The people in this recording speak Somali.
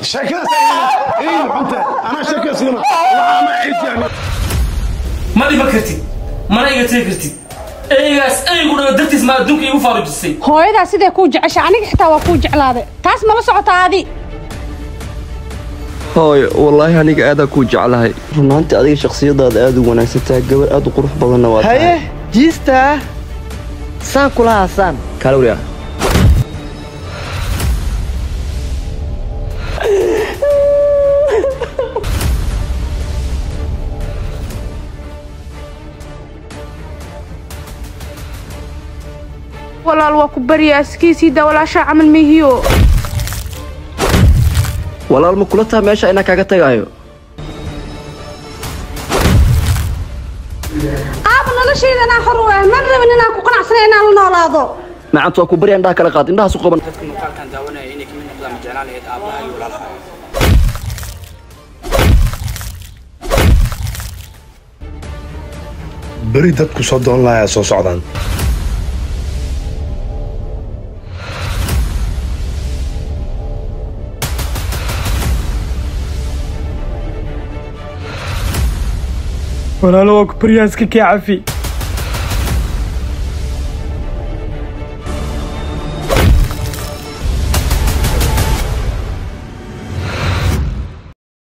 ma dhiman kartid mana iga tegi kartid eygaas eygu dhaga dartiis ma adduunka iigu faarujisay hooyadaa sidee kuu jecesha aniga xitaa waa kuu jeclaaday taas mala socota adi hooyo wallaahi aniga aadaa kuu jeclahay runaantii adiga shakhsiyadaada aad u wanaagsantaha gabar aad u qurux badanna waa haye jiistaa saan kula haasaan kalawriya walaal waa ku baryaa iskiisii daa walaashaa camal mihiyo walaal ma kula taha meesha inaan kaaga tagaayo aaba noloshayda inaan xor u ah man rabin inaan ku qanacsanay inaan la noolaado macantu waa ku barya indhaha kala qaad indhahaas u qaban dadka muuqaalkan daawanaya inay kamid noqdaan ma jeclaan lahayd aabbaha iyo walaalaha beri dadku soo doon lahaa soo socdaan walaalo waa ku baryaaska kee cafi